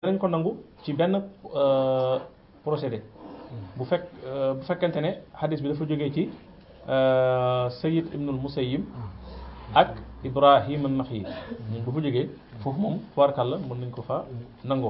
danañ ko nangu ci benn procédé bu fekk bu fekkente ne xadis bi dafa jógee ci Sayyid ibnul Musayyib ak Ibrahim an-Naxi ñun bu fa jógee foofu moom tubaarkàlla mën nañ ko fa nangoo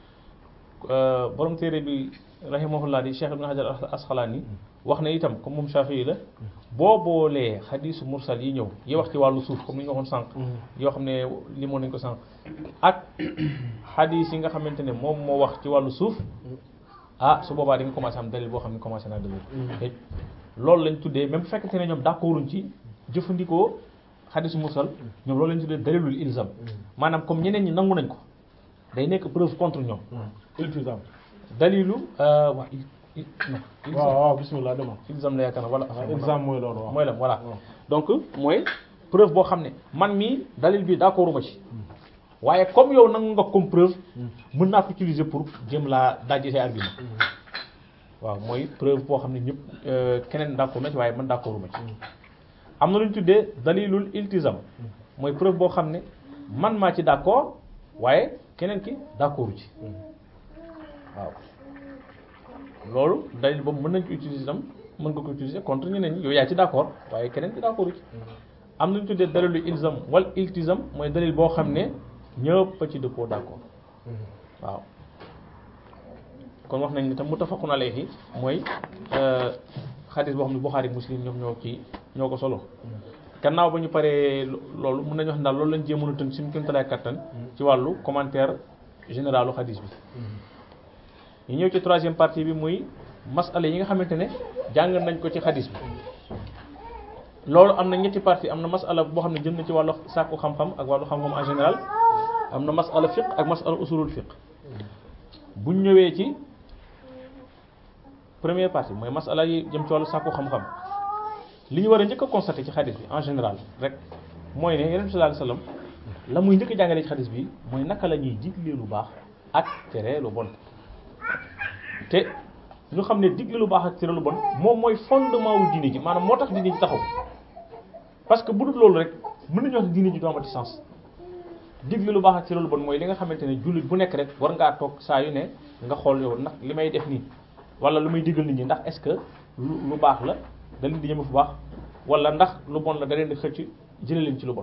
borom téere bi rahimahullah di Cheikh Ibn Hajar Asqalani wax na itam comme moom Shafii la boo boolee xadisu mursal yi ñëw yi wax ci wàllu suuf comme ni ñu waxoon sànq yoo xam ne limoon nañ ko sànq ak xadis yi nga xamante ne moom moo wax ci wàllu suuf ah su boobaa di nga commencé am dalil boo xam ne commencé naa dëgër te loolu lañ tuddee même bu fekkente ne ñoom d'accorduñ ci jëfandikoo xadisu mursal ñoom loolu lañ tuddee dalilul ilzam maanaam comme ñeneen ñi nangu nañ ko day nekk preuve contre ñoom iltizam dalilu waa waaw waaw bismillah dama ilzam la yaakaar na voilà ilzam mooy loolu waaw mooy la voilà donc mooy preuve boo xam ne man mii dalil bi d'accorduma ci waaye comme yow nangu nga comme preuve mën naa ko utiliser pour jëm laa dajji say argument waaw mooy preuve boo xam ne ñëpp keneen d'accord na ci waaye man d'accorduma ci am na lu ñu tuddee dalilul iltizam mooy preuve boo xam ne man maa ci d'accord waaye keneen ki d'accordu ci waaw loolu dalil boobu mën nañ ko utiliser itam mën nga ko utiliser contre ñeneen ñi yow yaa ci d'accord waaye keneen ki d'accordu ci am na ñu tuddee dalilu ilzam wal iltizam mooy dalil boo xam ne ñëpp a ci dëppoo d'accord waaw kon wax nañ ne tam muttafaqun alayhi mooy xadis boo xam ne Bukhari Muslim ñoom ñoo ci ñoo ko solo gannaaw ba ñu paree loolu mën nañu wax ne daal loolu lañ jéemoon a tënk suñu kéemtalaay kattan ci wàllu commentaire généralu xadis bi ñu ñëw ci troisième partie bi muy masala yi nga xamante ne jàng nañ ko ci xadis bi loolu am na ñetti partie am na masala boo xam ne jëm na ci wàllu sàkku xam-xam ak wàllu xam-xam en général am na masala fiqh ak masala usulul fiqh buñ ñëwee ci première partie mooy masala yi jëm ci wàllu sàkku xam-xam li ñu war a njëkk a constater ci xadis bi en général rek mooy ne yonent bi sallallahu alayhi wasallam la muy njëkk a jàngalee ci xadis bi mooy naka la ñuy digle lu baax ak tere lu bon te ñu xam ne digle lu baax ak tere lu bon moom mooy fondement wu diine ji maanaam moo tax diine ji taxaw parce que bu dul loolu rek mën nañu wax ne diine ji du amati sens digle lu baax ak tere lu bon mooy li nga xamante ne jullit bu nekk rek war ngaa toog saa yu ne nga xool yow ndax li may def nii wala lu may digal nit ñi ndax est-ce que lu baax la da leen di ñëme fu baax wala ndax lu bon la da leen di xëcc jële leen ci lu bon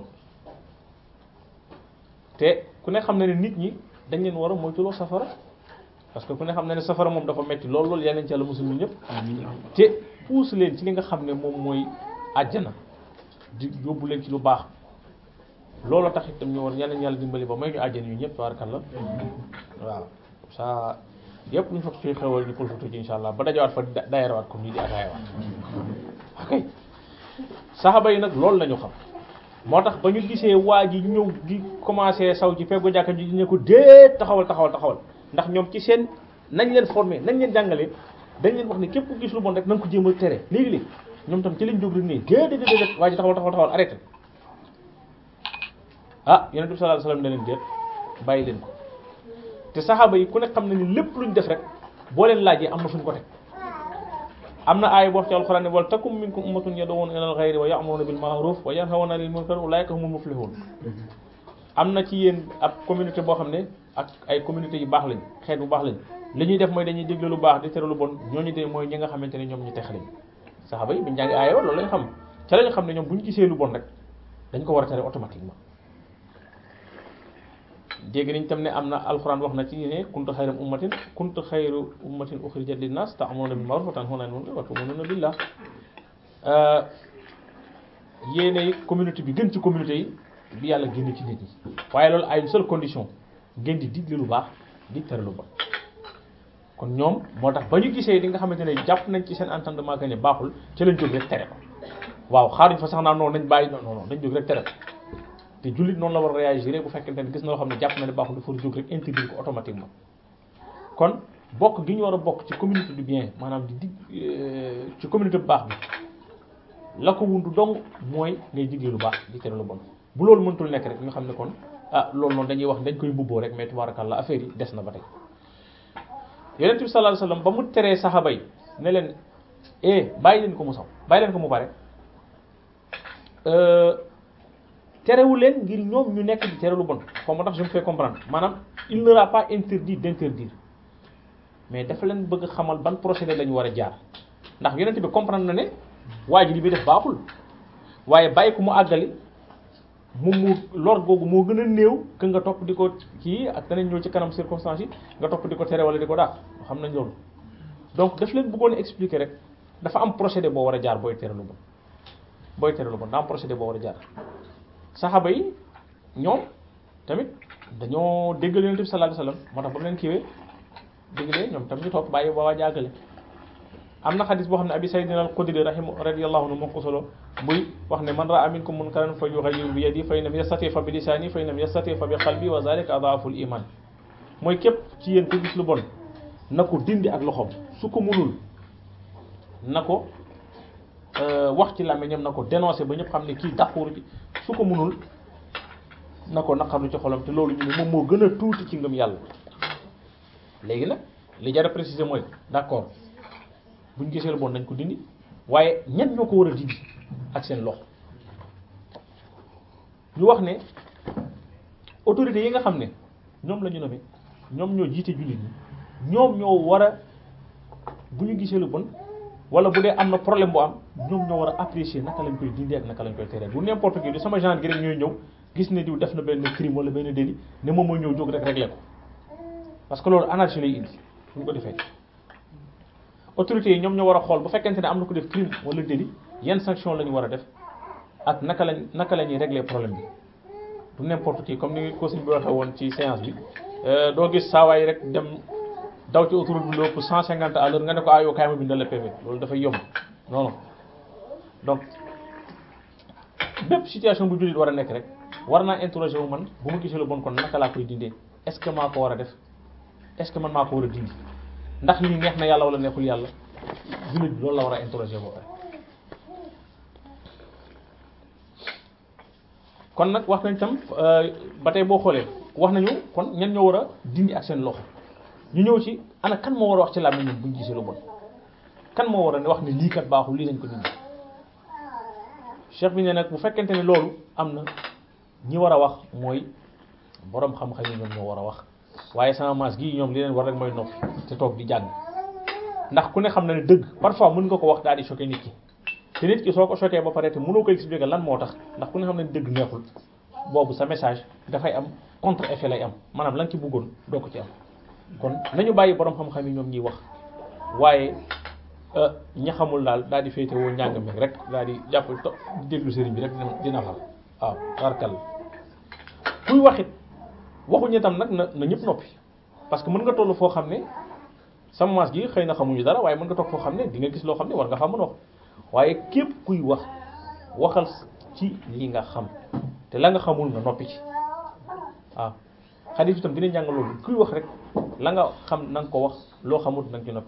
te ku ne xam ne ne nit ñi dañ leen war a moytuloo safara parce que ku ne xam ne ne safara moom dafa metti lool loolu yeneen ci yàlla musul ñu ñëpp te puus leen ci li nga xam ne moom mooy àjjana di yóbbu leen ci lu baax loolu tax itam ñu war yeneen yàlla dimbali ba may ñu àjjana ñu ñëpp tabarakallah waaw ça yëpp ñu fa fi xewal ñu profité ci insha allah ba dajawaat fa dayarawaat comme nii di ataayawaat ok saxaba yi nag loolu lañu xam moo tax ba ñu gisee waa ji ñëw di commencé saw ci feggu jàkka ji ne ko déet taxawal taxawal taxawal ndax ñoom ci seen nañ leen formé nañ leen jàngalee dañ leen wax ne képp ku gis lu bon rek na nga ko jéem a tere léegi-léegi ñoom tam ci lañ jóg rek ne déedéet déedéet waa ji taxawal taxawal taxawal arrêté ah yonent bi sallallahu alayhi wasallam ne leen déet bàyyi leen ko te saxaaba yi ku ne xam nañu lépp luñ def rek boo leen laajee am na fuñ ko teg am na aaya boo wax ci alxuraan ne wal takum minkum ummatun yad'una ilal xayri wa ya'muruna bil ma'ruf wa yanhawna 'anil munkar ulaika humul muflihun am na ci yéen ab communauté boo xam ne ak ay communauté yu baax lañ xeet bu baax lañ li ñuy def mooy dañuy digle lu baax di tere lu bon ñooñu de mooy ñi nga xamante ne ñoom ñu tex lañ saxaaba yi buñ jàngi aaya loolu lañ xam ca lañu xam ne ñoom buñ gisee lu bon rek dañ ko war a tere automatiquement dégg nañ tam ne am na alxuraan wax na ci ne kuntu xayra ummatin kuntu xayru ummatin uxrijat linnas ta'muruna bil ma'ruf wa tanhawna 'anil munkar wa tu'minuna billah yéene communauté bi gën ci communauté yi bi yàlla génn ci nit ñi waaye loolu à une seule condition ngeen di digle lu baax di tere lu bon kon ñoom moo tax ba ñu gisee li nga xamante ne jàpp nañ ci seen entendement que ne baaxul ci lañ jóg rek tere ko waaw xaaruñ fa sax naa noonu nañ bàyyi non non dañ jóg rek tere ko te jullit noonu la war a réagir bu fekkente ne gis na loo xam ne jàpp na ne baaxul dafa jóg rek interdire ko automatiquement kon bokk gi ñu war a bokk ci communauté du bien maanaam di dig ci communauté bu baax bi la ko wundu dong mooy ngay digle lu baax di tere lu bon bu loolu mëntul nekk rek ñu xam ne kon ah loolu noonu dañuy wax dañ koy mbubboo rek mais tabarakallah affaire yi des na ba tey yonent bi sallallahu alayhi wasallam ba mu teree saxaaba yi ne leen eh bàyyi leen ko mu saw bàyyi leen ko mu bare terewu leen ngir ñoom ñu nekk di tere lu bon xaw ma tax je me fais comprendre maanaam il ne leur a pas interdit d'interdire mais dafa leen bëgg xamal ban procédé la ñu war a jaar ndax yonent bi comprendre na ne waa ji li bi def baaxul waaye bàyyi ko mu àggali moom mu lor googu moo gën a néew que nga topp di ko kii ak danañ ñëw ci kanam circonstances yi nga topp di ko tere wala di ko daax xam nañ loolu donc daf leen bëggoon expliquer rek dafa am procédé boo war a jaar booy tere lu bon booy tere lu bon daa am procédé boo war a jaar saxaaba yi ñoom tamit dañoo déggal yonent bi sallallahu alayhi wasallam moo tax ba mu leen kiiwee déggalee ñoom tamit ñu topp bàyyi ba waa jàggale am na xadis boo xam ne abi sayyidina al-Xudri rahim radiyallahu anhu moo ko solo muy wax ne man ra'a minkum munkaran fa yughayyiru bi yadihi fa in lam yastati fa bi lisani fa in lam yastati fa bi qalbi wa zalika adhafu al-iman mooy képp ci yéen ko gis lu bon na ko dindi ak loxoom su ko munul na ko wax ci làmmiñam na ko dénoncer ba ñëpp xam ne kii d'accord ci su ko munul na ko naqarlu ci xolam te loolu ñu ne moom moo gën a tuuti ci ngëm yàlla léegi nag li jar a préciser mooy d'accord buñ gisee lu bon nañ ko dindi waaye ñan ñoo ko war a dindi ak seen loxo ñu wax ne autorités yi nga xam ne ñoom la ñu nommé ñoom ñoo jiite jullit ñi ñoom ñoo war a bu ñu gisee lu bon wala bu dee am na problème bu am ñoom ñoo war a apprécier naka lañ koy dindi ak naka lañ koy teree du n'importe qui du sama genre gi rek ñooy ñëw gis ne diw def na benn crime wala benn délit ne moom mooy ñëw jóg rek régler ko parce que loolu anarchie lay indi bu ñu ko defee autorités yi ñoom ñoo war a xool bu fekkente ne am na ko def crime wala délit yan sanction la ñu war a def ak naka lañ naka la ñuy régler problème bi du n'importe qui comme ni ko sëñ bi waxee woon ci séance bi doo gis saawaay rek dem daw ci autoroute bi lépp 150 à l'heure nga ne ko ayoo kaay ma bindal la PV loolu dafay yomb non non donc bépp situation bu jullit war a nekk rek war naa interroger wu man bu ma gisee lu bon kon naka laa koy dindee est-ce que maa ko war a def est-ce que man maa ko war a dindi ndax lii neex na yàlla wala neexul yàlla jullit bi loolu la war a interroger boo pare kon nag wax nañ tam ba tey boo xoolee wax nañu kon ñan ñoo war a dindi ak seen loxo ñu ñëw ci ana kan moo war a wax ci làmmiñ ñun bu ñu gisee lu bon kan moo war a wax ne lii kat baaxul lii lañ ko dindi cheikh bi ne nag bu fekkente ne loolu am na ñi war a wax mooy boroom xam-xam yi ñoom ñoo war a wax waaye sama maas gii ñoom li leen war rek mooy noppi te toog di jàng ndax ku ne xam na ne dëgg parfois mën nga ko wax daal di choquer nit ki te nit ki soo ko choquer ba pare te mënoo ko expliquer lan moo tax ndax ku ne xam ne dëgg neexul boobu sa message dafay am contre effet lay am maanaam lan ci bëggoon doo ko ci am kon nañu bàyyi boroom xam-xam yi ñoom ñuy wax waaye ña xamul daal daal di féete woo njàng mi rek daal di jàpp to di déglu sëriñ bi rek dina xam waaw barkal kuy waxit waxuñu tam nag na na ñëpp noppi parce que mën nga toll foo xam ne sama maas gi xëy na xamuñu dara waaye mën nga toog foo xam ne di nga gis loo xam ne war nga fa mën a wax waaye képp kuy wax waxal ci li nga xam te la nga xamul nga noppi ci waaw xadis itam dina jàng loolu kuy wax rek la nga xam na nga ko wax loo xamul na nga ci noppi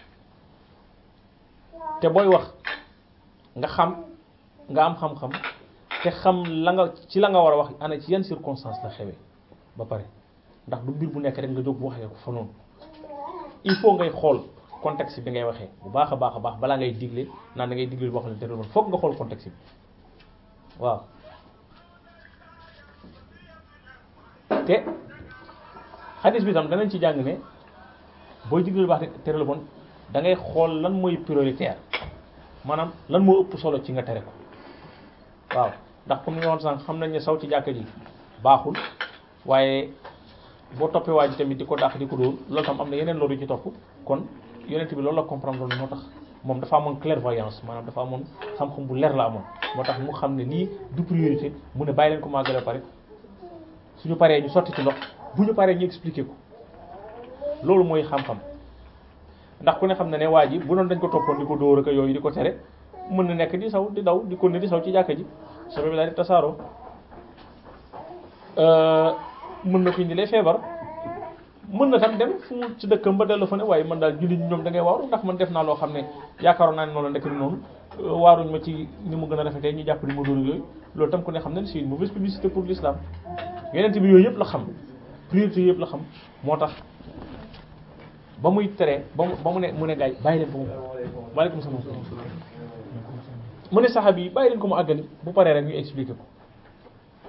te booy wax nga xam nga am xam-xam te xam la nga ci la nga war a wax ana ci yan circonstance la xewee ba pare ndax du mbir bu nekk rek nga jóg waxee ko fa noonu il faut ngay xool contexte bi ngay waxee bu baax a baax a baax balaa ngay digle naan da ngay digle boo xam ne te loolu foog nga xool contexte bi waaw te xadis bi tam danañ ci jàng ne booy digle lu baax tere lu bon da ngay xool lan mooy prioritaire maanaam lan moo ëpp solo ci nga tere ko waaw ndax comme ni nga waxoon sànq xam nañ ne saw ci jàkka ji baaxul waaye boo toppee waa ji tamit di ko dàq di ko dóor loolu tam am na yeneen loolu ci topp kon yonent bi loolu la comprendre loolu moo tax moom dafa amoon clairvoyance maanaam dafa amoon xam-xam bu leer la amoon moo tax mu xam ne lii du priorité mu ne bàyyi leen ko màggale pare suñu paree ñu sotti ci ndox bu ñu paree ñu expliquer ko loolu mooy xam-xam ndax ku ne xam ne ne waa ji bu doon dañ ko toppoon di ko dóor ak yooyu di ko tere mën na nekk di saw di daw di ko ne di saw ci jàkka ji sobe bi daal di tasaaroo mën na ko indi lay feebar mën na tam dem fu mu ci dëkkam ba dellu fa ne waaye man daal jullit ñi ñoom da ngay waaru ndax man def naa loo xam ne yaakaaroon naa ne noonu la ndekk ni noonu waaruñ ma ci ni mu gën a rafetee ñu jàpp ni ma dóor yooyu loolu tam ku ne xam ne c'est une mauvaise publicité pour l'islam yeneen bi yooyu yëpp la xam priorité yëpp la xam moo tax ba muy tere ba mu ba mu ne mu ne gaay bàyyi leen ko mu waaleykum salaam mu ne saxaab yi bàyyi leen ko mu àggali bu paree rek ñu expliquer ko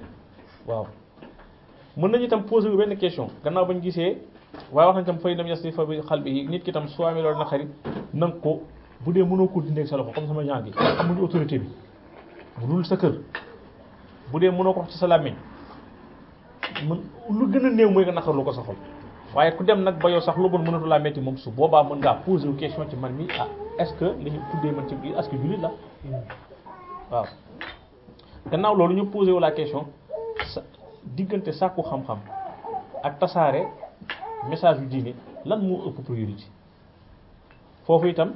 waaw mën nañu itam poser wu benn question gannaaw bañ gisee waaye wax nañ tam fay nam yasti fa bi xal bi nit ki tam soo amee loolu na xarit na nga ko bu dee mënoo ko dindee ak sa loxo comme sama genre gi amuñu autorité bi bu dul sa kër bu dee mënoo ko wax ci sa làmmiñ mën lu gën a néew mooy nga naqar lu ko sa xol waaye ku dem nag ba yow sax lu bon mënatu laa metti moom su boobaa mën ngaa poser wu question ci man mi ah est-ce que li ñu tuddee man ci biir est-ce que jullit la waaw gannaaw loolu ñu posé wu la question sa diggante sàkku xam-xam ak tasaare message yu diine lan moo ëpp priorité foofu itam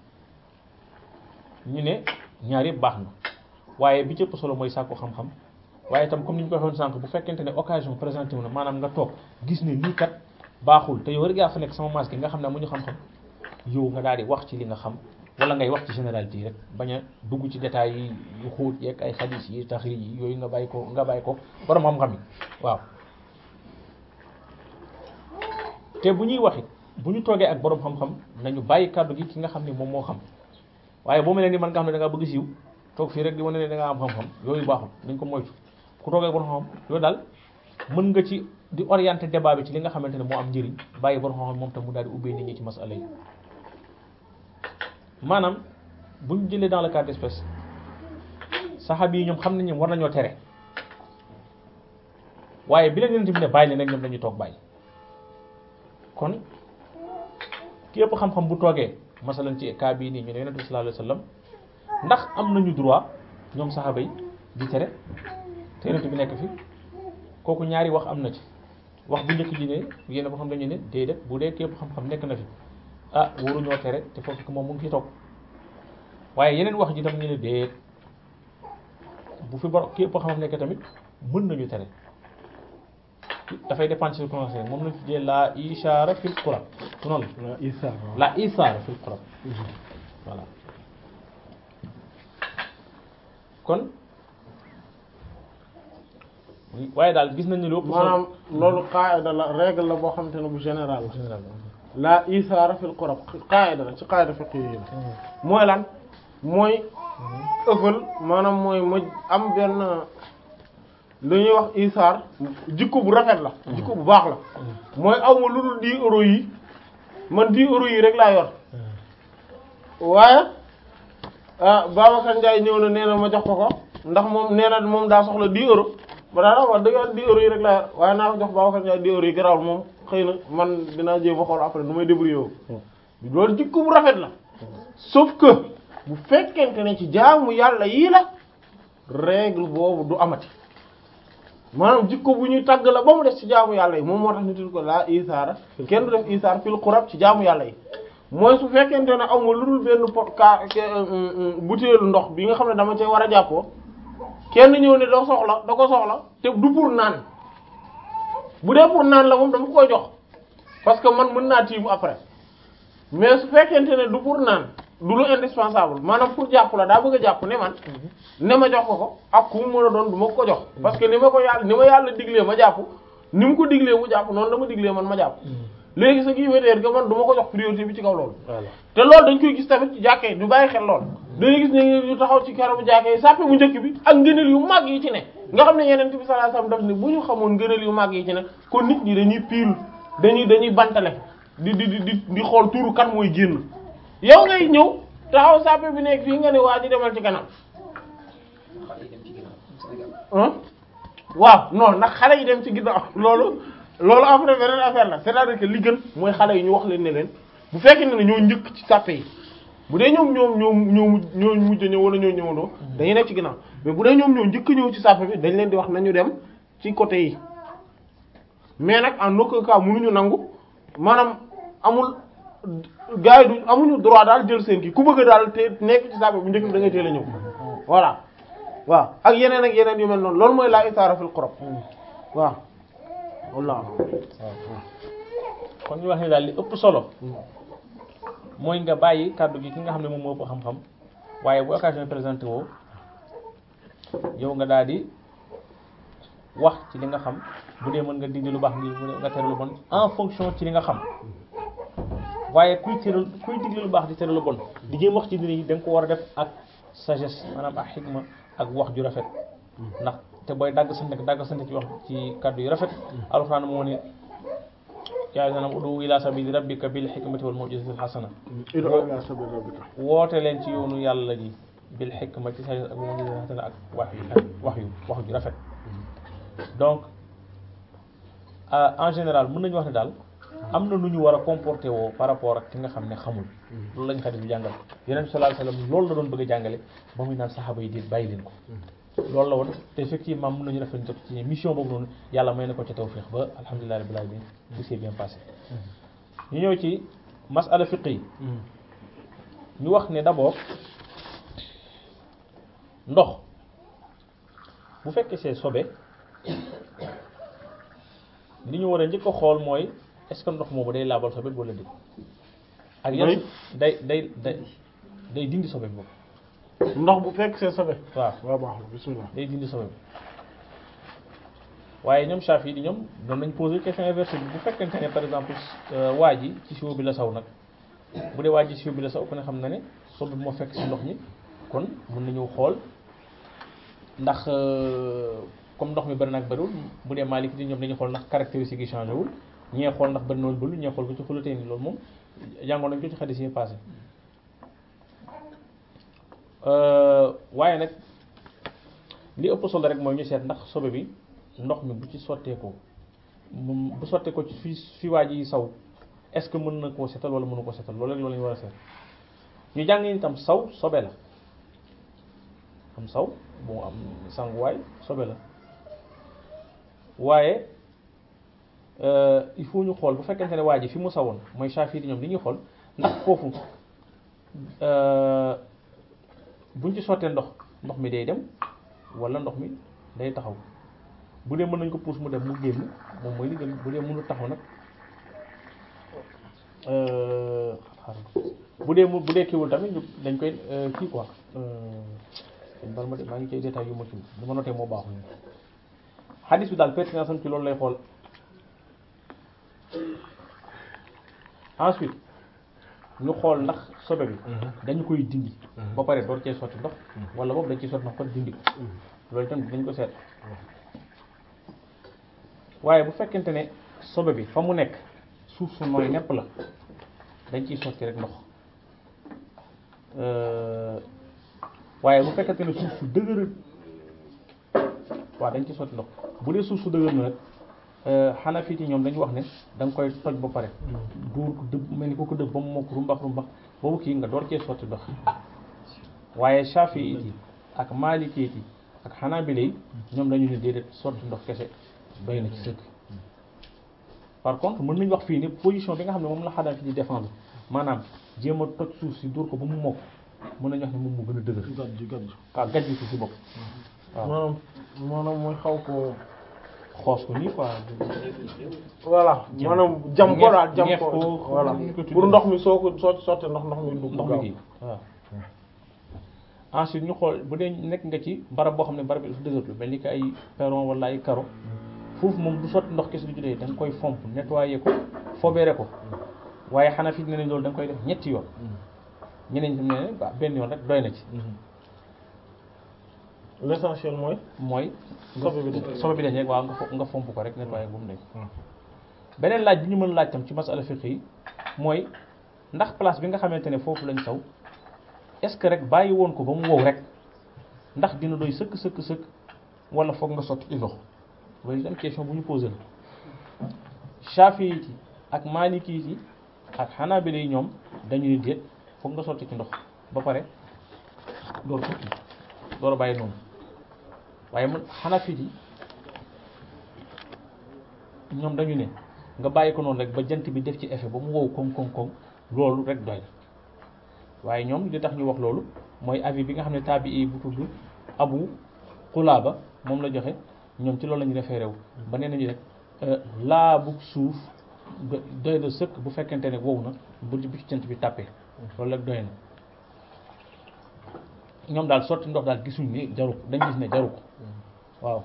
ñu ne ñaar yëpp baax na waaye bi ci ëpp solo mooy sàkku xam-xam waaye itam comme ni ñu ko waxoon sànq bu fekkente ne occasion présenté wu na maanaam nga toog gis ne lii kat baaxul te yow rek yaa fa nekk sama masque nga xam ne amuñu xam-xam yow nga daal di wax ci li nga xam wala ngay wax ci généralité yi rek bañ a dugg ci détails yi yu xóot yeeg ay xadis yi taxrij yi yooyu nga bàyyi ko nga bàyyi ko borom xam-xam yi waaw te bu ñuy wax it bu ñu toogee ak borom xam-xam nañu bàyyi kàddu gi ki nga xam ne moom moo xam waaye boo mel ni man nga xam ne da ngaa bëgg siiw toog fii rek di wane ne da ngaa am xam-xam yooyu baaxul nañ ko moytu ku toogee ak borom xam-xam yooyu daal mën nga ci di orienter débat bi ci li nga xamante ne moo am njëriñ bàyyi borom xam-xam moom tam mu daal di ubbee nit ñi ci masala yi maanaam bu ñu jëlee dans le cas d'espèce saxaab yi ñoom xam nañ ñoom war nañoo tere waaye bi leen yonent bi ne bàyyi leen rek ñoom dañuy toog bàyyi kon képp xam-xam bu toogee masalan ci cas bii nii ñu ne yonent bi sallallahu alayhi wasallam ndax am nañu droit ñoom saxaaba yi di tere te yonent bi nekk fi kooku ñaari wax am na ci wax bu njëkk ji ne yéen boo xam dañu ne déedéet bu dee képp xam-xam nekk na fi ah waruñoo tere te foofu moom mu ngi fi toog waaye yeneen wax ji tam ñu ne déet bu fi bor képp xam-xam nekk tamit mën nañu tere dafay dépendre ci circonstance moom lañ fi jëlee la ishaara fil Qur'an su noonu la isa la isaara fil Qur'an voilà kon waaye daal gis nañ ne lu ëpp solo maanaam loolu qaida la règle la boo xamante ne bu général la général la isaara fil qurab qaida la ci qaida fiqh yi la mooy lan mooy ëffal maanaam mooy ma am benn lu ñuy wax isaar jikko bu rafet la jikko bu baax la mooy aw ma lu dul 10 euros yi man 10 euros yi rek laa yor waaye ah Babacar Ndiaye ñëw na nee na ma jox ko ko ndax moom nee na moom daa soxla 10 euros ba daanaka wax dëgg yàlla 10 euros yi rek laa yor waaye naa ko jox Babacar Ndiaye 10 euros yi garaawul moom xëy na man dinaa jéem a xool après nu may débrouiller wu. loolu jikko bu rafet la sauf que bu fekkente ne ci jaamu yàlla yii la règle boobu du amati maanaam jikko bu ñuy tàgg la ba mu des ci jaamu yàlla yi moom moo tax ñu tudd ko laa isaara kenn du def isaar fil xurab ci jaamu yàlla yi mooy su fekkente ne aw ma lu dul benn pot ka butéelu ndox bi nga xam ne dama cee war a jàppoo kenn ñëw ne da soxla da ko soxla te du pour naan bu dee pour naan la moom dama koy jox parce que man mën naa tiimu après mais su fekkente ne du pour naan du lu indispensable maanaam pour jàpp la daa bëgg a jàpp ne man ne ma jox ko ko ak ku mu mën a doon du ma ko jox parce que ni ma ko yàlla ni ma yàlla diglee ma jàpp ni mu ko diglee mu jàpp noonu la ma diglee man ma jàpp léegi ce qui veut dire que man du ma ko jox priorité bi ci kaw loolu te loolu dañ koy gis tamit ci jàkkee yi du bàyyi xel lool dañuy gis ne ñu taxaw ci karamu jàkkee yi sàppe bu njëkk bi ak ngëneel yu mag yi ci ne nga xam ne yeneen bi sallallahu alayhi wasallam daf ne bu ñu xamoon ngëneel yu mag yi ci ne kon nit ñi dañuy piil dañuy dañuy bantale di di di di xool tuuru kan mooy génn yow ngay ñëw taxaw sàppe bi nekk fii nga ne waa ji demal ci kanam waaw non ndax xale yi dem ci ginnaaw loolu loolu après beneen affaire la c'est-à-dire que li gën mooy xale yi ñu wax leen ne leen bu fekkee ne ñoo njëkk ci sàppe yi bu dee ñoom ñoom ñoom ñoo ñoo mujj ñëw wala ñoo ñëwandoo dañuy nekk ci ginnaaw mais bu dee ñoom ñoo njëkk ñëw ci sàppe bi dañ leen di wax nañu dem ci côté yi mais nag en aucun cas mënuñu nangu maanaam amul gars yi du amuñu droit daal jël seen kii ku bëgg daal te nekk ci sàppe bu njëkk bi da ngay teel a ñëw voilà waaw ak yeneen ak yeneen yu mel noonu loolu mooy la isaara fil qurab waaw wallaahi kon ñu wax ne daal li ëpp solo mooy nga bàyyi kàddu gi ki nga xam ne moom moo ëpp xam-xam waaye bu occasion présenté woo yow nga daal di wax ci li nga xam bu dee mën nga digle lu baax ngi nga tere lu bon en fonction ci li nga xam waaye kuy tere kuy digle lu baax di tere lu bon di jéem wax ci dina yi da nga ko war a def ak sagesse maanaam ak xikma ak wax ju rafet ndax te booy dagg sante dagg sante ci wax ci kàddu yu rafet alxuraan moo ne yaa ngi udu ila sabili rabbika bil hikmati wal maw'izati al hasana ido ila sabil rabbika woote leen ci yoonu yàlla ji bil hikmati ak maw'izati al hasana ak wax yu wax yu wax ju rafet donc en général mën nañu wax ne daal am na nu ñu war a comporter woo par rapport ak ki nga xam ne xamul loolu lañ xadis bi jàngal yeneen sallallahu alayhi wasallam loolu la doon bëgg a jàngale ba muy naan saxaaba yi déet bàyyi leen ko loolu la woon te effectivement mën nañu rafet jot ci mission boobu noonu yàlla may na ko ca tawfiq ba alhamdulillahi rabbil alamin tout s'est bien passé ñu ñëw ci masala fiqh yi ñu wax ne d'abord ndox bu fekkee see sobe li ñu war a njëkk a xool mooy est-ce que ndox moomu day laabal sobe wala déet ak yan day day day day dindi sobe boobu ndox bu fekk see sobe waaw waaw baax na bismillah day dindi sobe bi waaye ñoom Shafi di ñoom doon nañ poser question inversée bi bu fekkente ne par exemple waa ji ci siwo bi la saw nag bu dee waa ji ci siwo bi la saw ku ne xam na ne sobe bi moo fekk si ndox mi kon mën nañu xool ndax comme ndox mi bëri nag bëriwul bu dee Maliki di ñoom dañuy xool ndax caractéristique yi changé wul ñee xool ndax bëri na wala bëriwul ñee xool ko ci xulatee ni loolu moom jàngoon nañ ko ci xadis yi passé waaye nag li ëpp solo rek mooy ñu seet ndax sobe bi ndox mi bu ci sotteekoo moom bu sotteekoo ci fi fi waa ji saw est-ce que mën na koo setal wala mënu koo setal loolu rek loolu la ñu war a seet ñu jàng itam saw sobe la am saw bu am sanguwaay sobe la waaye il faut ñu xool bu fekkente ne waa ji fi mu sawoon mooy Shafi di ñoom li ñuy xool ndax foofu buñ ci sottee ndox ndox mi day dem wala ndox mi day taxaw bu dee mën nañ ko puus mu dem mu génn moom mooy li gën bu dee mënul taxaw nag bu dee mu bu dee kiiwul tamit dañ koy kii quoi bal ma de maa ngi koy détail yu ma ci li ma noté moo baaxul xadis bi daal pertinence am ci loolu lay xool ensuite ñu xool ndax sobe bi dañu koy dindi ba pare door cee sotti ndox wala boobu dañ ciy sotti ndox kon dindi ko loolu itam dañ ko seet waaye bu fekkente ne sobe bi fa mu nekk suuf su nooy nepp la dañ ciy sotti rek ndox waaye bu fekkente ne suuf su dëgër waaw dañ ciy sotti ndox bu dee suuf su dëgër na nag xanaa fii ci ñoom dañu wax ne da nga koy toj ba pare duur ko dëbb mel ni ko ko dëbb ba mu mokk rumbax rumbax boobu kii nga door cee sotti ndox waaye Shafi'i yi ak Maliki yi ak Hanabila yi ñoom dañu ne déedéet sotti ndox kese doy na ci sëkk par contre mën nañu wax fii ni position bi nga xam ne moom la xanaa fi di défendre maanaam jéem a toj suuf si duur ko ba mu mokk mën nañu wax ne moom moo gën a dëgër gàjj gàjj waaw gàjj suuf si bopp waaw maanaam maanaam mooy xaw ko xoos ko nii quoi voilà Jam. maanaam jam ko daal jam ñeef ko ko, voilà ñu ko tuddee. pour ndox mi soo ko soo sottee ndox ndox mi dugg ndox gaaw mi kii waaw ensuite ñu xool bu dee nekk nga ci barab boo xam ne barab bi dafa dëgër lu mel ni que ay perron wala ay carreau foofu moom du sotti ndox kese du judee da nga koy fomp nettoyer ko fobeere ko waaye xanaa fi ne nañ loolu da nga koy def ñetti yoon ñeneen ñi ne waaw benn yoon rek doy na ci l'essentiel mooy mooy sobe bi dañ sobe bi dañ rek waaw nga fo- nga fomp ko rek nettoyer bu mu dañ beneen laaj bi ñu mën laaj tam ci masala fiqh yi mooy ndax place bi nga xamante ne foofu lañ saw est-ce que rek bàyyi woon ko ba mu wow rek ndax dina doy sëkk sëkk sëkk wala foog nga sotti ci ndox loolu itam question bu ñu posé la Shafi'i yi ak Maliki yi ak Hanabila yi ñoom dañu ne déet foog nga sotti ci ndox ba pare door sotti door a bàyyi noonu waaye man Hanafi yi ñoom dañu ne nga bàyyi ko noonu rek ba jant bi def ci effet ba mu wow koŋ koŋ koŋ loolu rek doy na waaye ñoom li tax ñu wax loolu mooy avis bi nga xam ne tabi'i bu tudd Abu Qulaba moom la joxe ñoom ci loolu la ñu référé wu ba nee nañu rek laabu suuf do- doy na sëkk bu fekkente ne wow na bu bu ci jant bi tàppee loolu rek doy na ñoom daal sotti ndox daal gisuñ ne jaru ko dañ gis ne jaru ko waaw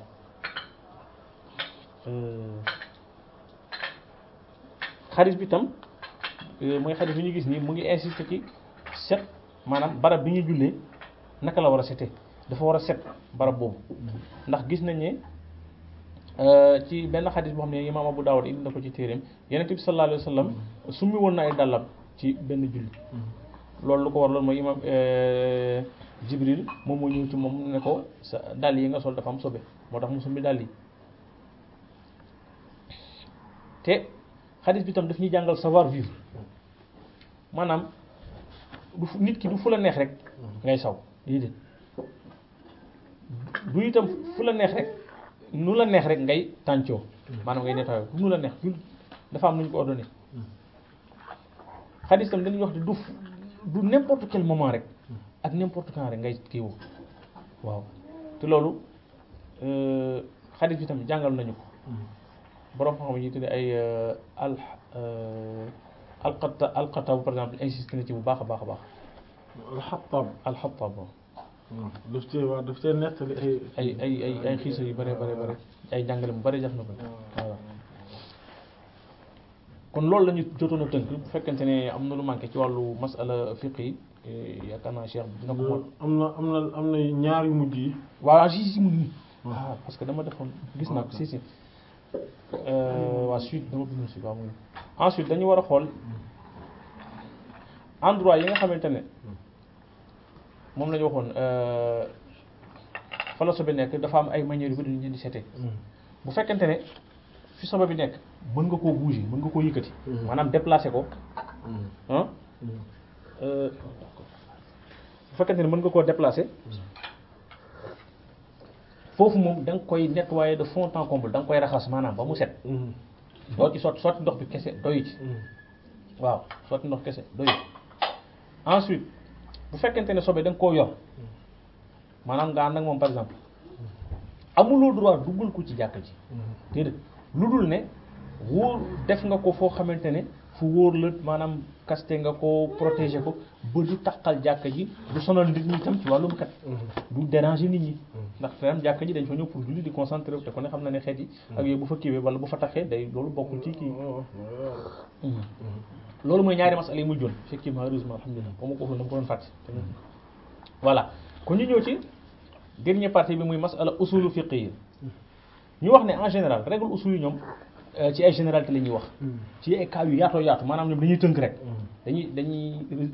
xadis bi tam mooy xadis bi ñu gis nii mu ngi insister ci set maanaam barab bi ñu jullee naka la war a setee dafa war a set barab boobu ndax gis nañ ne ci benn xadis boo xam ne imaam Abu Dawud indi na ko ci téeréem Yonent bi sallallahu alayhi wa sallam summi woon na ay dàllam ci benn julli loolu lu ko war loolu mooy imaam Jibril moom moo ñëw ci moom ne ko sa dàll yi nga sol dafa am sobe moo tax mu summi dàll yi te xadis bi tam daf ñuy jàngal savoir vivre maanaam du fu- nit ki du fu la neex rek ngay saw déedéet du itam fu la neex rek nu la neex rek ngay tàncoo maanaam ngay nettoyé du nu la neex du dafa am nu ñu ko ordonné xadis itam dañuy wax ne du fu- du n'importe quel moment rek ak n'importe quand rek ngay kii woo waaw te loolu xadis bi tam jàngal nañu ko borom xam-xam yi tuddee ay al alqata alqatabu par exemple insisté na ci bu baax a baax a baax alxattaab alxatab daf cee waa daf cee nettali ay ay ay ay ay xiisa yu bare bare bare ay jàngale mu bare def na ko voilà kon loolu la ñu jotoon a tënk bu fekkente ne am na lu manqué ci wàllu masala fiq yi yaakaar naa cheikh dina ko mën am na am na am na ñaar yu mujj yi waaw si si mu ngi waaw parce que dama defoon gis naa ko si si waa suite dama bind si waaw mu ngi ensuite dañu war a xool endroit yi nga xamante ne moom la ñu waxoon fa la sobe nekk dafa am ay manières yu bëri ñu leen di seetee bu fekkente ne fi sobe bi nekk mën nga koo bouger mën nga koo yëkkati maanaam déplacer ko ah bu fekkente ne mën nga koo déplacer foofu moom da nga koy nettoyer de fond en comble da nga koy raxas maanaam ba mu set doo ci sotti sotti ndox bi kese doyu ci waaw sotti ndox kese doyu ensuite bu fekkente ne sobe da nga koo yor maanaam nga ànd ak moom par exemple amuloo droit duggal ko ci jàkka ji déedéet lu dul ne wóor def nga ko foo xamante ne fu wóor la maanaam kaste nga ko protéger ko ba du taqal jàkka ji du sonal nit ñi tam ci wàllum kat du déranger nit ñi ndax tam jàkka ji dañ fa ñëw pour julli di concentré wu te ko ne xam na ne xeet yi ak yooyu bu fa kiiwee wala bu fa taxee day loolu bokkul ci kii loolu mooy ñaari masala yi muy joon effectivement heureusement alhamdulilah ba ma ko waxul dama ko doon fàtte voilà kon ñu ñëw ci dernière partie bi muy masala usulu fiqh yi ñu wax ne en général règle usul yi ñoom ci ay généralité la ñuy wax ci ay cas yu yaatoo yaatu maanaam ñoom dañuy tënk rek dañuy dañuy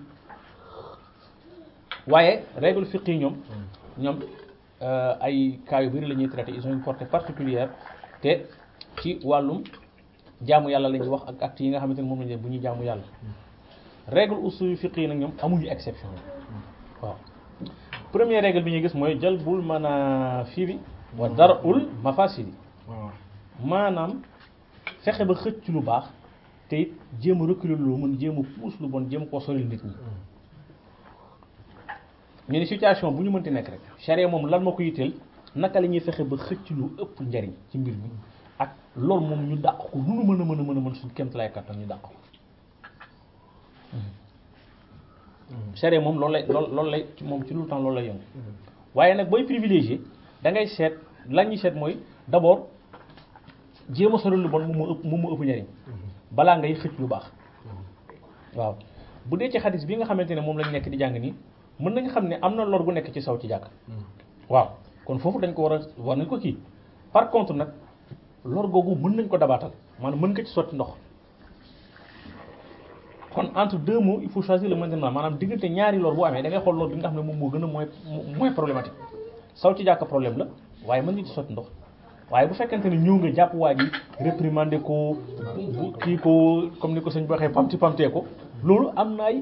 waaye règle fiqh yi ñoom ñoom ay cas yu bari la ñuy traité ils ont une portée particulière te ci wàllum jaamu yàlla la ñuy wax ak actes yi nga xamante ne moom lañ def bu ñuy jaamu yàlla règle usul fiqh yi nag ñoom amuñu exception waaw première règle bi ñuy gis mooy jalbul manaafi'i wa dar'ul mafasidi waaw maanaam fexe ba xëcc lu baax te it jéem a reculer lu mën jéem a puus lu bon jéem koo soril nit ñi ñu ne situation bu ñu mënti nekk rek charia moom lan moo ko yitteel naka la ñuy fexe ba xëcc lu ëpp njariñ ci mbir mi ak loolu moom ñu dàq ko lu nu mën a mën a mën a mën suñu kémt lay kattan ñu dàq ko charia moom loolu lay loolu loolu lay moom ci lu temps loolu lay yëngu waaye nag booy privilégié da ngay seet la ñuy seet mooy d'abord jéem a soril lu bon moom moo ëpp moom moo ëpp njariñ balaa ngay xëcc lu baax waaw bu dee ci xadis bi nga xamante ne moom lañ nekk di jàng nii mën nañ xam ne am na lor bu nekk ci saw ci jàkk waaw kon foofu dañ ko war a war nañ ko kii par contre nag lor googu mën nañ ko dabaatal maanaam mën nga ci sotti ndox kon entre deux mots il faut choisir le maintenant maanaam diggante ñaari lor bu amee da ngay xool lor bi nga xam ne moom moo gën a mooy mooy problématique saw ci jàkk problème la waaye mën nga ci sotti ndox waaye bu fekkente ne ñëw nga jàpp waa ji réprimander ko bu kii ko comme ni ko sëñ bi waxee pamti pamtee ko loolu am na ay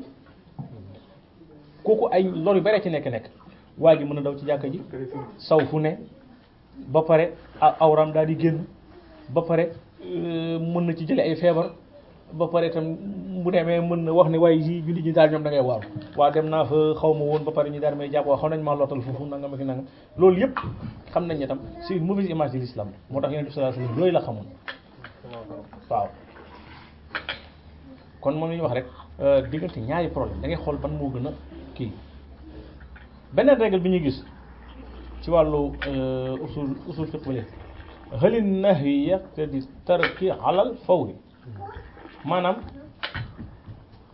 kooku ay lor yu bare ci nekk nekk waa ji mën a daw ci jàkka ji saw fu ne ba pare awram daal di génn ba pare mën na ci jële ay feebar ba pare itam bu demee mën na wax ne waaye yi julli ñi daal ñoom da ngay waaru waa dem naa fa xaw ma woon ba pare ñu daal may jàpp waa xaw nañ maa lottal foofu nangam ak nangam loolu yëpp xam nañ ne tam c'est une mauvaise image de l'islam moo tax yonent bi sallallahu alayhi wasallam yooyu la xamoon waaw kon moom la ñuy wax rek diggante ñaari problème da ngay xool ban moo gën a kii beneen règle bi ñuy gis ci wàllu usul usul fiqh bale halin nahyi yaqtadi tarki alal fawri maanaam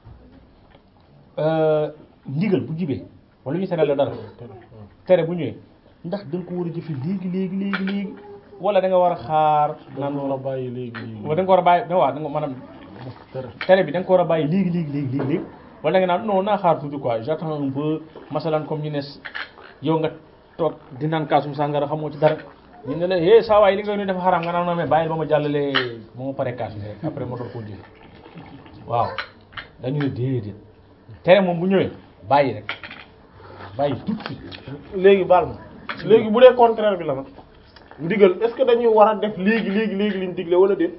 ndigal bu jibee wala ñu tere la dara tere bu ñëwee ndax da nga ko war a jëfe léegi léegi léegi léegi wala da nga war a xaar naan naan la bàyyi léegi léegi wala da nga ko war a bàyyi da waaw da nga maanaam tere bi da nga ko war a bàyyi léegi léegi léegi léegi léegi wala da nga naan non naa xaar tuuti quoi j'attends un peu masalan comme ñu ne yow nga toog di naan kaasum sàngara xamoo ci dara ñu ne la eh saa waay li nga ñu def xaraam nga naan non mais bàyyil ba ma jàllalee ba ma pare kaas bi rek après ma doon koo jëfe waaw dañu ne déedéet tere moom bu ñëwee bàyyi rek bàyyi tout de suite léegi baal ma léegi bu dee contraire bi la nag ndigal est-ce que dañuy war a def léegi léegi léegi liñ digle wala déet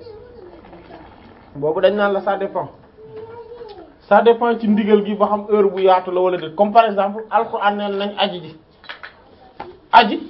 boobu dañ naan la ça dépend ça dépend ci ndigal gi ba xam heure bu yaatu la wala déet comme par exemple alxuraan neen nañ aji ji aji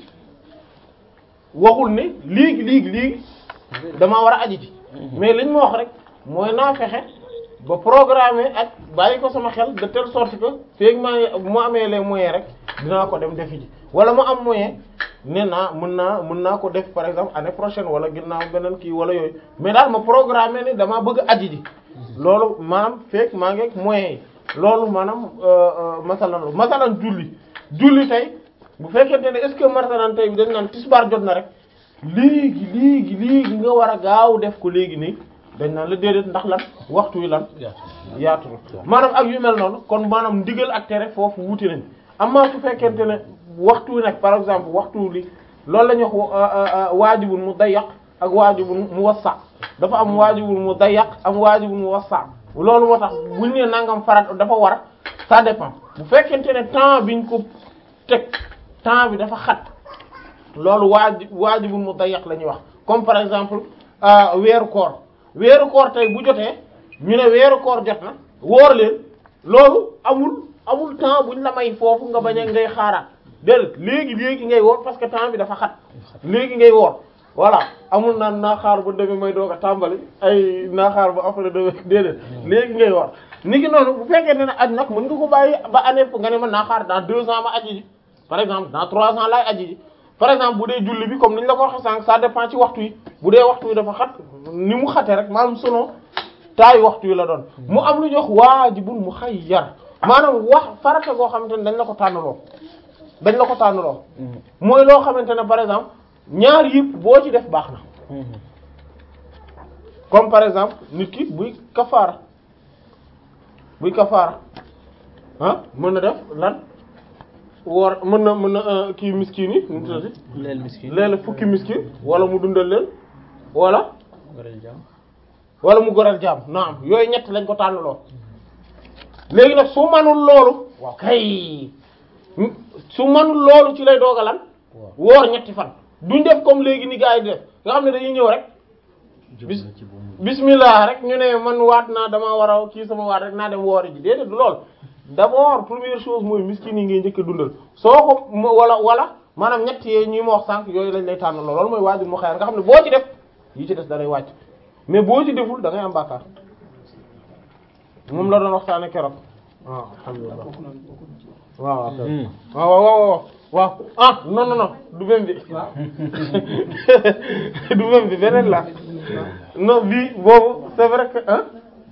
waxul ne léegi léegi léegi damaa war a aji ji mais liñ ma wax rek mooy naa fexe ba programmer ak bàyyi ko sama xel de telle sorte que feeg maa mu amee les moyens rek dinaa ko dem defi ji wala mu am moyen ne naa mën naa mën naa ko def par exemple année prochaine wala ginnaaw beneen kii wala yooyu mais daal ma programmer ne damaa bëgg aji ji loolu maanaam feeg maa ngi ak moyens yi loolu maanaam masalan la masalan julli julli tey bu fekkente ne est-ce que masalan tey bi dañ naan tisbaar jot na rek léegi léegi léegi nga war a gaaw def ko léegi nii dañ naan la déedéet ndax lan waxtu wi lan yaatu na maanaam ak yu mel noonu kon maanaam ndigal ak tere foofu wuute nañ amaa su fekkente ne waxtu wi nag par exemple waxtu li loolu la ñuy wax waajibun mu dayyaq ak waajibun mu wassa dafa am waajibun mu dayyaq am waajibun mu wassa loolu moo tax buñ nee nangam farat dafa war ça dépend bu fekkente ne temps biñ ko teg temps bi dafa xat loolu waaji waajibun mu dayyaq la ñuy wax comme par exemple weeru koor weeru koor tey bu jotee ñu ne weeru koor jot na woor leen loolu amul amul temps buñ la may foofu nga bañ a ngay xaaraat déedéet léegi léegi ngay woor parce que temps bi dafa xat léegi ngay woor voilà amul naan naa xaar ba demee may doog a tàmbali ay naa xaar ba après demee déedéet léegi ngay woor ni ki noonu bu fekkee ne aj nag mën nga ko bàyyi ba année nga ne man naa xaar dans deux ans ma aji ji par exemple dans trois ans laay aji ji par exemple bu dee julli bi comme ni ñu la ko waxee sànq ça dépend ci waxtu yi bu dee waxtu yi dafa xat ni mu xate rek maanaam selon taayu waxtu yi la doon mu am lu ñuy wax waajibun muxayyar maanaam wax farata goo xamante ne dañ la ko tànnaloo dañ la ko tànnaloo mooy loo xamante ne par exemple ñaar yëpp boo ci def baax na comme par exemple nit ki buy kafaara buy kafaara ah mën na def lan woor mën na mën na kii miskin yi nu mu tuddati leel miskin léeg fukki miskin wala mu dundal leen wala goreel jàmm wala mu goreel jaam naam yooyu ñett lañ ko tànnaloo léegi nag su manul loolu waaw kay su manul loolu ci lay doogalan woor ñetti fan duñ def comme léegi ni gars yi di def nga xam ne dañuy ñëw rek bis bismillah rek ñu ne man waat naa dama war a kii sama waat rek naa dem woori ji déedéet du lool d'abord première chose mooy miskin yi ngay njëkk a dundal soo ko wala wala maanaam ñett yee ñi ma wax sànq yooyu lañ lay tànn loolu mooy waajur mu xayar nga xam ne boo ci def yi ci des da lay wàcc mais boo ci deful da ngay am bàkkaar moom la doon waxtaane keroog waaw alhamdulillah waaw waaw waaw waaw waaw ah non non non du même bi du même bi beneen la non bii boobu c'est vrai que ah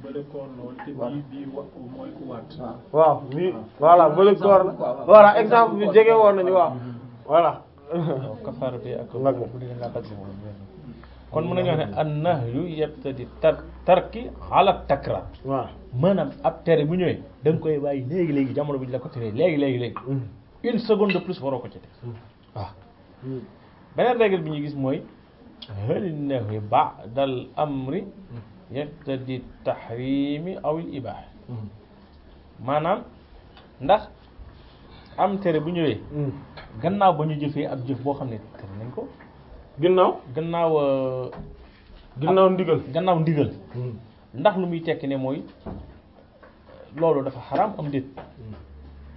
waaw bii voilà bële koor la voilà exemple bi jege woon nañu waaw voilà kafaara bi ak Nag. bu dee nga dagg moom kon mën nañu wax ne an nahyu yabtadi tar tarki ala takrar waaw maanaam ab tere bu ñëwee da nga koy bàyyi léegi léegi jamono bi ñu la ko teree léegi léegi léegi une seconde de plus waroo ko ci def waaw beneen règle bi ñu gis mooy hal nahyu ba'da al amri yaqtadi tahrimi aw al ibaha maanaam ndax am tere bu ñëwee gannaaw ba ñu jëfee ab jëf boo xam ne tere nañ ko ginnaaw gannaaw euh, ginnaaw ndigal gannaaw ndigal ndax lu muy tekki ne mooy loolu dafa xaraam am déet